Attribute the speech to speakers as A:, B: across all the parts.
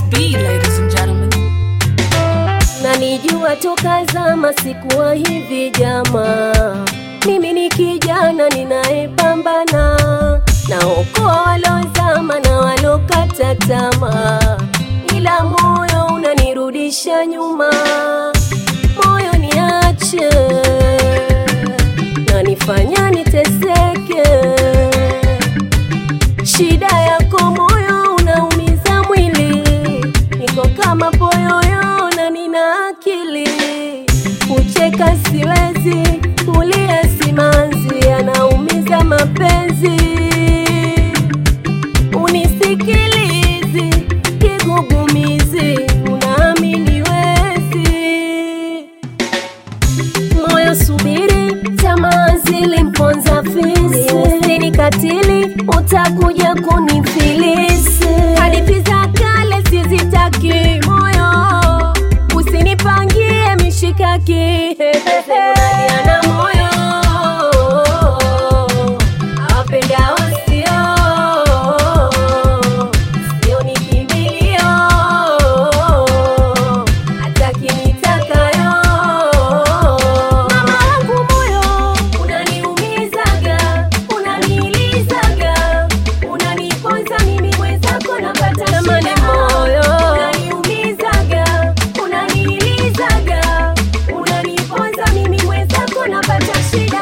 A: B, ladies and gentlemen.
B: Nanijua toka zama, sikuwa hivi jamaa. Mimi ni kijana ninayepambana, naokoa walozama na walokata tamaa, ila moyo unanirudisha nyuma. Moyo niache, nanifanya niteseke. Shida yako moyo unaumiza mwili, niko kama poyoyo na nina akili. Kucheka siwezi, kulia simanzi, anaumiza mapenzi. Unisikilizi kigugumizi, unaamini wezi moyo subiri, tamaa zilimponza fisi, usinikatili, utakuja kunifilisi. Hadithi za kale sizitaki, moyo usinipangie mishikaki. Ana moyo awapendao sio, sio ni kimbilio, hataki nitakayo. Mama wangu moyo unaniumizaga, unanilizaga, unaniponza mimi mwenzako napata shida. moyo unaniumizaga, unanilizaga, unaniponza mimi mwenzako napata shida.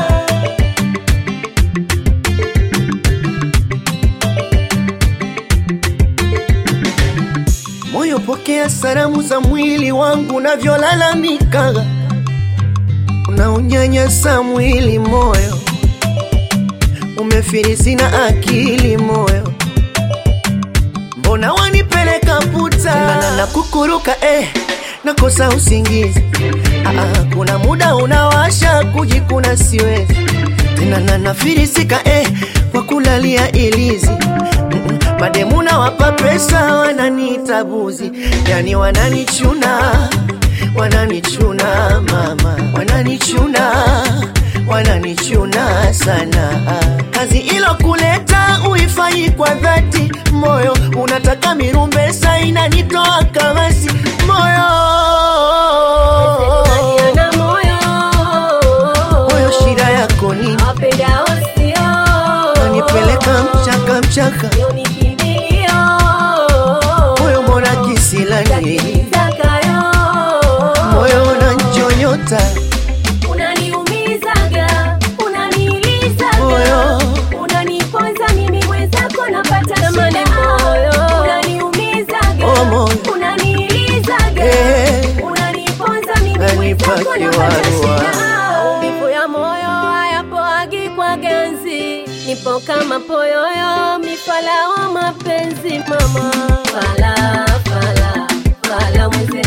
C: Moyo, pokea salamu za mwili wangu unavyolalamika, unaonyanyasa mwili moyo, umefirisi na akili moyo, mbona wanipeleka puta na, na kukuruka eh, nakosa usingizi ah, ah, kuna muda unawasha kujikuna siwezi tena na nafirisika eh, kwa kulalia ilizi Mm-mm. mademu nawapa pesa wananiita buzi yani wananichuna wananichuna mama wananichuna wananichuna sana kazi ilo kuleta uifanyi kwa dhati moyo unataka mirumbesa inanitoa kamasi moyo
B: Ana moyo
C: moyo shida yako nini
B: awapendao sio,
C: nanipeleka mchaka mchaka
B: sio ni kimbilio,
C: moyo mbona kisilani
B: nitakayo.
C: moyo unanchonyota
B: Unaniumizaga, unanilizaga,
C: Moyo.
B: unaniponza mimi mwenzako napata shida. Unaniumizaga,
C: Oh, moyo.
B: unanilizaga,
C: Eh.
B: unaniponza mimi
C: Nanipa
B: mwenzako napata
C: kiwarua.
B: shida. Maumivu ya moyo hayapoagi kwa ganzi, nipo kama poyoyo, mifala wa mapenzi mama. Fala, fala, fala mwenzenu